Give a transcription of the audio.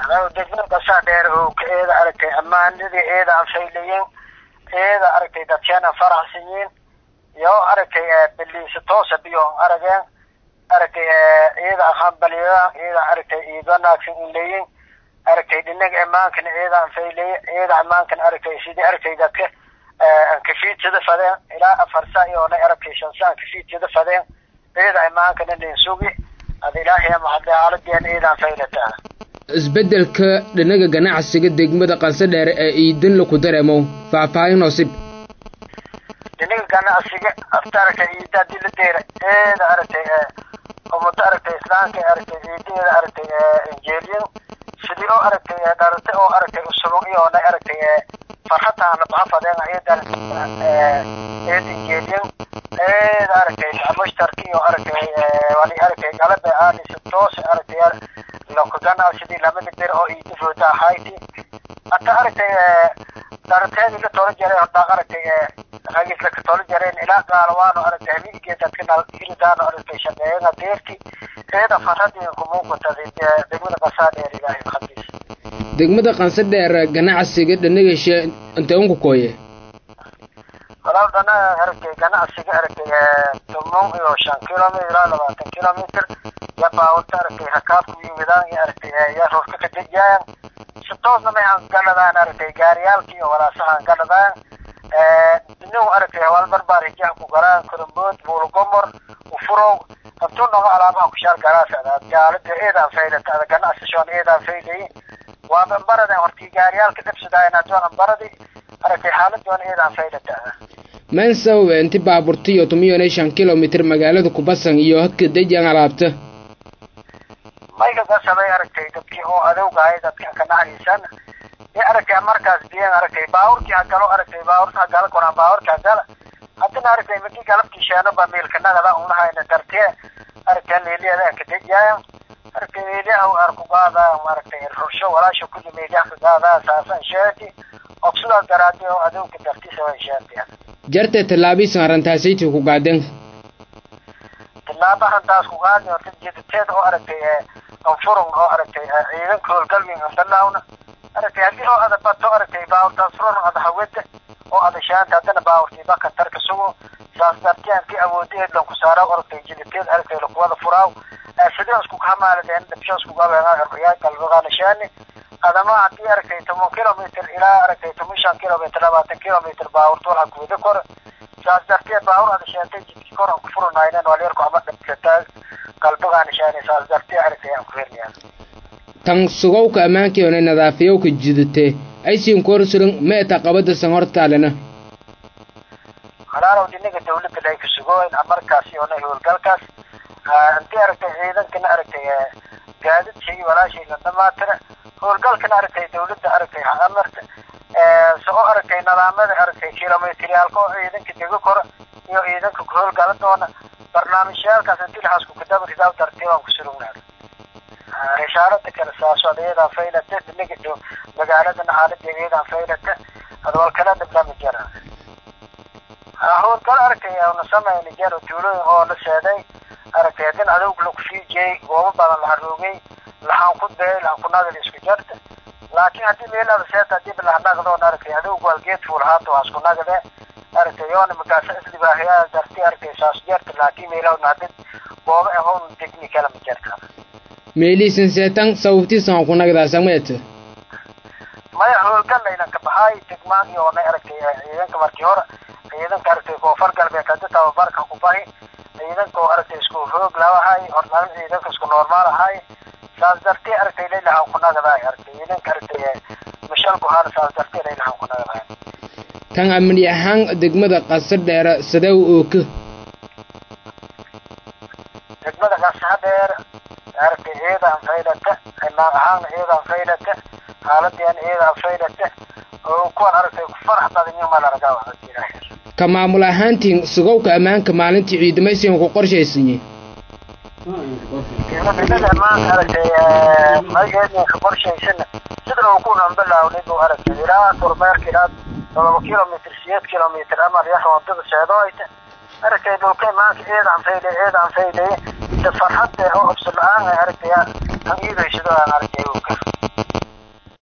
degmada qasaa dheer oo ka eeda aragtay ammaanadii eeda aan faylayin eeda aragtay dadkeena faraxsanyiin iyo aragtay biliisa toosa biyo arageen aragtay eeda aqaanbaliyaan eeda aragtay iid wanaagsan in leeyin aragtay dhinaga ammaankana eeda aan faylaya eeda ammaankana aragtay sidii aragtay dadka kafiidsada fadeen ilaa afar saa iyoona aragtay shan saa kafiidsada fadeen eeda ammaankana nin sugi ada ilaahay mahadle xaaladeen eedaan faylataa isbeddelka dhinaga ganacsiga degmada qansadheere ee iidin laku dareemow faahfaahin hoosib dhinaga ganacsiga afta aragtay iida hadii la deera eeda aragtay umada aragtay islaamka aragtay ciidaheeda aragtay injeeliyin sidii oo aragtay dharate oo aragtay usuban iyoona aragtay farxataana baxa fadeen eedan eed injeeliyin eeda aragtay mushtarki iyo aragtay wali aragtay galabe aanisa toos aragtay laku ganacsidii lamada bir oo iida fooda ahayti hata aragtay dharateedi la tolo jaray hordaa aragtay ragisla ka tolo jareen ilaa gaalawaano aragtay habeenkii dadka naliridaano aragtay shaqeeyana deerti eeda farhadii kumuuqatay degmada qasaa dheer ilaahay khadiis degmada qansadheer ganacsiga dhanagashe intee unku kooye walaal dhana aragtay ganacsiga aragtay tumon iyo shan kilomitr ilaa labaatan kilomitr ya baawurta aragtay hakaabku yimidaan iyo aragtay ya roorka ka dejiyaayan si toosna may aan galadaan aragtay gaariyaalka iyo walaasahaan galadaan inu aragtay hawaal barbaar hijaha ku galaan korombood buulgomor ufurow hantuu noga alaabaha kushaal galaasada gaalada eedaan faylata ada ganacsashoon eedaan faylayi waaba ambarada hortii gaariyaalka dhabsadaayan adoon ambaradi aragtay xaaladoon eedaan faylata mayn sabab inti baaburtiyo tumiyoonay shan kilomitr magaalada kubasan iyo hadka dejan alaabta mayga gasabay aragtay dadkii oo adowgahay dadka ka naxariisan ee aragtay markaas biyan aragtay baawurkii hagalo aragtay baawurta hagala koraan baawurka hagala haddana aragtay madi galabkii sheeno ba miilka nagada unahayna dartee aragtay meeliyaada ka dejiyaaya aragtay meeliyaha arku qaadaya aragtay rursho walaasha kulli meeliyaha ka qaadaya saasan sheeti obsidaas daraadii oo adowga dartiisa way sheetiya jartee tallaabiisan arrintaasaytii ku gaadeen tilaabahan taas ku qaadi horta jiditeed oo aragtay anfurun oo aragtay ciidanka howlgalmin andalaawna aragtay haddii oo ada bato aragtay baawurtaas furun ada hawada oo ada shaanta haddana baawurtii baka tarka sugo saas dartiyaan ki awoodaheed lanku saaraaw aragtay jiditeed aragtay lakuwada furaaw sideen isku kamaaladeen dhabsho isku gabeeyaa galbagaana shaani adama haddii aragtay toban kilomitr ilaa aragtay toban shan kilomitr labaatan kilomitr baawurta walha kuwada kor saas darteed baawur ada sheentay jidki kor aan ku furunaynen walyarku ama dhabsataa galbagaana shaani saas dartee aragtay aan ku hernayaan tan sugowka ammaankeena nadaafiyowka jidate aysiin korsuran meeta qabadasan hortaalena halaalow dhinaga dawladda lay ka sugooyn markaasi oona howlgalkaas intii aragtay ciidankana aragtay gaadidshii walaashii la dhamaatira howlgalkana aragtay dawladda aragtay amarta soo aragtay nidaamada aragtay kilomitriyaalka oo ciidanka dega kora iyo ciidanka howlgala doona barnaamijyaalkaas intii laxaasku kadaba ridaab dartee waan ku surugnaa risaalada kale saasood iyadaan faylata dhinaga dhow magaaladana xaaladeeda iyadaan faylata adwal kala dhablama jara howlgal aragtay na samayna jaro tuulooyin oo la seeday aragtay haddin adowg laku fiijiyey goobo badan la haroogay laxaan ku dayay laxaan ku nagad isku jarta laakiin haddii meelada seeta hadii lahanagdoon aragtay adowg waalgeed fuulhaata waa isku nagade aragtay yoona makaasa isdibaahiyaa darti aragtay saas jarta laakiin meelahawna hadid goobo ahown degni kala ma jarta meeliisan seetan sababtiisan ku nagdaasameet maya howlgal laynan ka baxaay degmaan iyo onay aragtay ciidanka markii hore ciidanka aragtay koonfur galbeed hadii tababarka ku bahi ciidanka oo aragtay isku hoog labahay hornaan ciidanka isku normaal ahay saas dartee aragtay laylahan ku nagadaay aragtay ciidanka aragtay mashal guhaan saas dartee laylahan ku nagadaay tan amni ahaan degmada qasadheera sadew ooka degmada qasadheer aragtay ciidan faylata imaan ahaan ciidan faylata xaaladeen ciidan faylata oo kuwan aragtay ku farax badan yihiin maa laragaa waxaa ka maamul ahaantiin sugowka ammaanka maalintii ciidamaysigan ku qorshaysanye ciidamada ammaanka aragtay magaceedinka qorshaysana sida uu ku nambalaawnay buu aragtay ilaa kormeerka ilaa todoba kilomitr sideed kilomitr amar yax wadada seedoayta aragtay dhulka imaanka ciidan fayle ciidan fayle farxad oo obso la-aan aragtay aan iidaysado aan aragtay